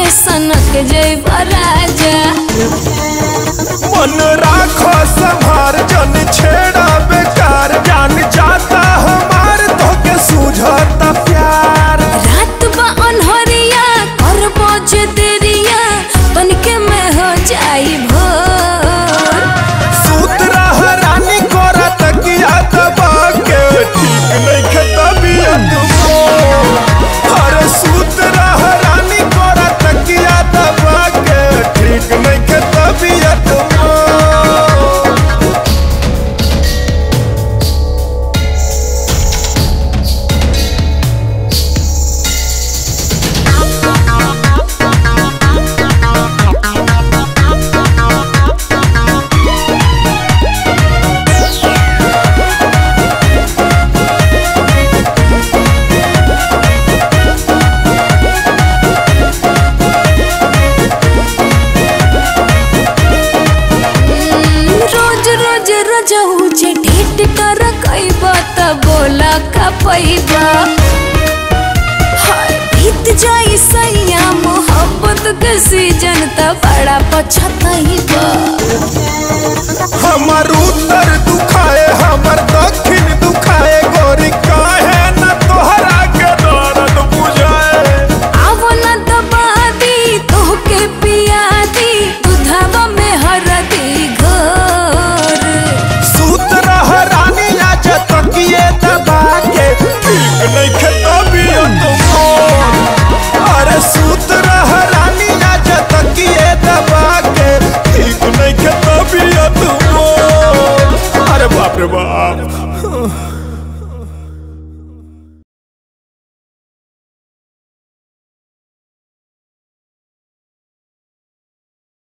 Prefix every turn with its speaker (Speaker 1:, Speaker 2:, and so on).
Speaker 1: सनक जय राजा
Speaker 2: मन राखो संभार जन छेड़ा बेकार जान जाता हमार तो के सूझता प्यार
Speaker 1: रात बा अनहरिया करबो जे देरिया तनिके में हो जाई भोर
Speaker 2: सूत रह रानी कोरा तकिया दबा के ठीक नहीं खे तबीयत मोर अरे सूत रह रानी कोरा तकिया दबा के ठीक नहीं खे तबीयत मोर
Speaker 1: रोज रोज रजऊ जे ढेट कर कइबा त बोला का पैबा हाय बीत जाई सैया मोहब्बत के सीजन त बड़ा पछतइबा